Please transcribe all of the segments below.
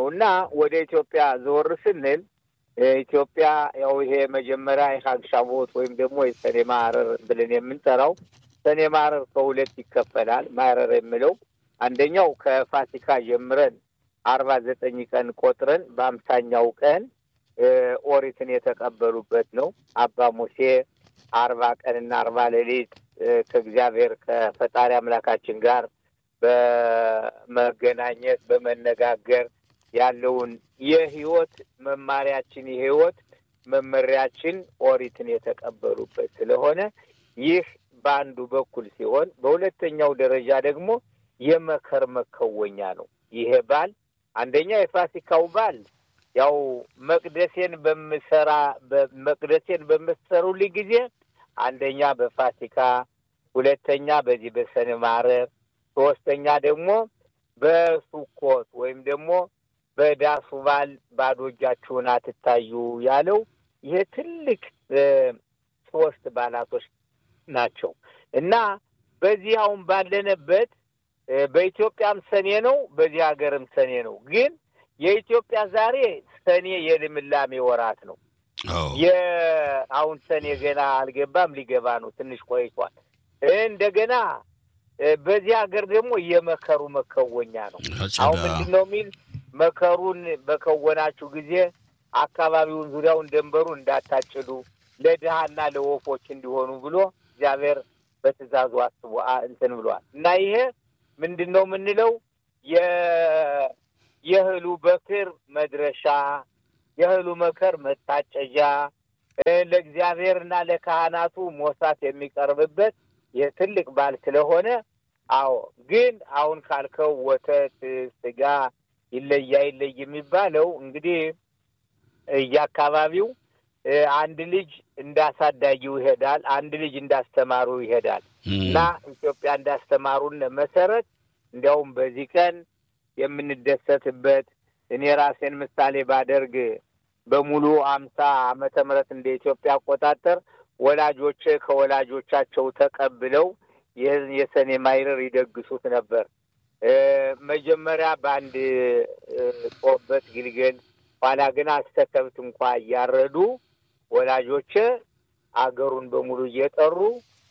እና ወደ ኢትዮጵያ ዘወር ስንል ኢትዮጵያ ያው ይሄ መጀመሪያ የሀግ ሻቦት ወይም ደግሞ የሰኔ ማረር ብለን የምንጠራው ሰኔ ማረር ከሁለት ይከፈላል። ማረር የሚለው አንደኛው ከፋሲካ ጀምረን አርባ ዘጠኝ ቀን ቆጥረን በአምሳኛው ቀን ኦሪትን የተቀበሉበት ነው። አባ ሙሴ አርባ ቀንና አርባ ሌሊት ከእግዚአብሔር ከፈጣሪ አምላካችን ጋር በመገናኘት በመነጋገር ያለውን የህይወት መማሪያችን የህይወት መመሪያችን ኦሪትን የተቀበሉበት ስለሆነ ይህ በአንዱ በኩል ሲሆን፣ በሁለተኛው ደረጃ ደግሞ የመከር መከወኛ ነው። ይሄ በዓል አንደኛ የፋሲካው በዓል ያው መቅደሴን በምሰራ መቅደሴን በምትሰሩልኝ ጊዜ አንደኛ በፋሲካ ሁለተኛ በዚህ በሰኔ ማረር ሶስተኛ ደግሞ በሱኮት ወይም ደግሞ በዳሱ በዓል ባዶ እጃችሁን አትታዩ ያለው ይሄ ትልቅ ሶስት በዓላቶች ናቸው እና በዚህ አሁን ባለንበት በኢትዮጵያም ሰኔ ነው፣ በዚህ ሀገርም ሰኔ ነው። ግን የኢትዮጵያ ዛሬ ሰኔ የልምላሜ ወራት ነው። አሁን ሰኔ ገና አልገባም፣ ሊገባ ነው፣ ትንሽ ቆይቷል። እንደገና በዚህ ሀገር ደግሞ የመከሩ መከወኛ ነው። አሁን ምንድን ነው የሚል መከሩን በከወናችሁ ጊዜ አካባቢውን ዙሪያውን ደንበሩ እንዳታጭዱ ለድሃና ለወፎች እንዲሆኑ ብሎ እግዚአብሔር በትእዛዙ አስቦ እንትን ብሏል እና ይሄ ምንድን ነው የምንለው የእህሉ በክር መድረሻ የእህሉ መከር መታጨጃ ለእግዚአብሔርና ለካህናቱ ሞሳት የሚቀርብበት የትልቅ በዓል ስለሆነ አዎ ግን አሁን ካልከው ወተት ስጋ ይለይ አይለይ የሚባለው እንግዲህ እየአካባቢው አንድ ልጅ እንዳሳዳጊው ይሄዳል፣ አንድ ልጅ እንዳስተማሩ ይሄዳል እና ኢትዮጵያ እንዳስተማሩን መሰረት እንዲያውም በዚህ ቀን የምንደሰትበት እኔ ራሴን ምሳሌ ባደርግ በሙሉ አምሳ ዓመተ ምህረት እንደ ኢትዮጵያ አቆጣጠር ወላጆቼ ከወላጆቻቸው ተቀብለው ይህን የሰኔ ማይረር ይደግሱት ነበር። መጀመሪያ በአንድ ጦበት ግልገል፣ ኋላ ግን አስተከብት እንኳ እያረዱ ወላጆቼ አገሩን በሙሉ እየጠሩ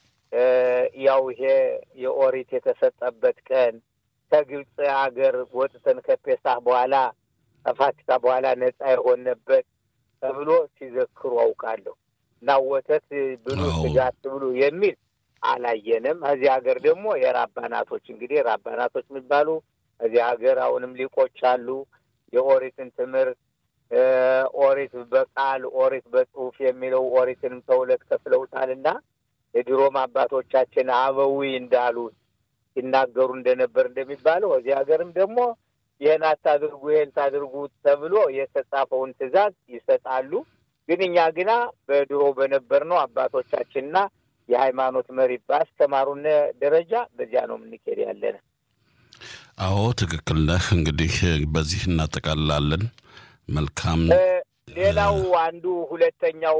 ያው ይሄ የኦሪት የተሰጠበት ቀን ከግብፅ ሀገር ወጥተን ከፔሳህ በኋላ ከፋሲካ በኋላ ነጻ የሆነበት ተብሎ ሲዘክሩ አውቃለሁ። እና ወተት ብሉ ስጋ አትብሉ የሚል አላየንም። እዚህ ሀገር ደግሞ የራባናቶች እንግዲህ ራባናቶች የሚባሉ እዚህ ሀገር አሁንም ሊቆች አሉ። የኦሪትን ትምህርት ኦሪት በቃል ኦሪት በጽሁፍ የሚለው ኦሪትንም ተሁለት ከፍለውታል እና የድሮም አባቶቻችን አበዊ እንዳሉት ሲናገሩ እንደነበር እንደሚባለው እዚህ ሀገርም ደግሞ ይህን አታድርጉ ይህን ታድርጉ ተብሎ የተጻፈውን ትዕዛዝ ይሰጣሉ። ግን እኛ ግና በድሮ በነበርነው አባቶቻችንና የሃይማኖት መሪ ባስተማሩን ደረጃ በዚያ ነው የምንኬድ ያለን። አዎ ትክክል ነህ። እንግዲህ በዚህ እናጠቃልላለን። መልካም። ሌላው አንዱ ሁለተኛው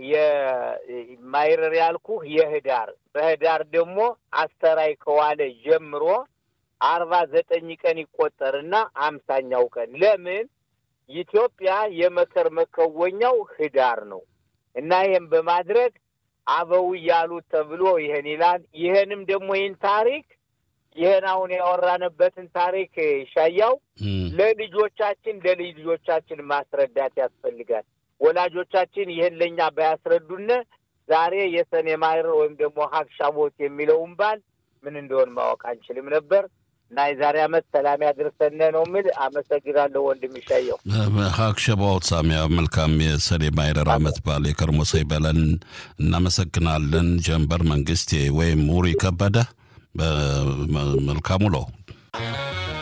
የማይረር ያልኩህ የህዳር በህዳር ደግሞ አስተራይ ከዋለ ጀምሮ አርባ ዘጠኝ ቀን ይቆጠርና አምሳኛው ቀን ለምን ኢትዮጵያ የመከር መከወኛው ህዳር ነው እና ይህም በማድረግ አበው ያሉት ተብሎ ይህን ይላል። ይህንም ደግሞ ይህን ታሪክ ይህን አሁን ያወራንበትን ታሪክ ሻያው ለልጆቻችን ለልጅ ልጆቻችን ማስረዳት ያስፈልጋል። ወላጆቻችን ይህን ለእኛ ባያስረዱን ዛሬ የሰኔ ማይረር ወይም ደግሞ ሀግ ሻቦት የሚለውን በዓል ምን እንደሆን ማወቅ አንችልም ነበር። እና የዛሬ ዓመት ሰላም ያድርሰን ነው የምል። አመሰግናለሁ ወንድም ይሻየው። ሀግ ሸባዎት ሳሚያ መልካም የሰኔ ማይረር ዓመት በዓል የከርሞ ሰይ በለን። እናመሰግናለን። ጀንበር መንግስቴ ወይም ሙሪ ከበደ መልካም ውሎ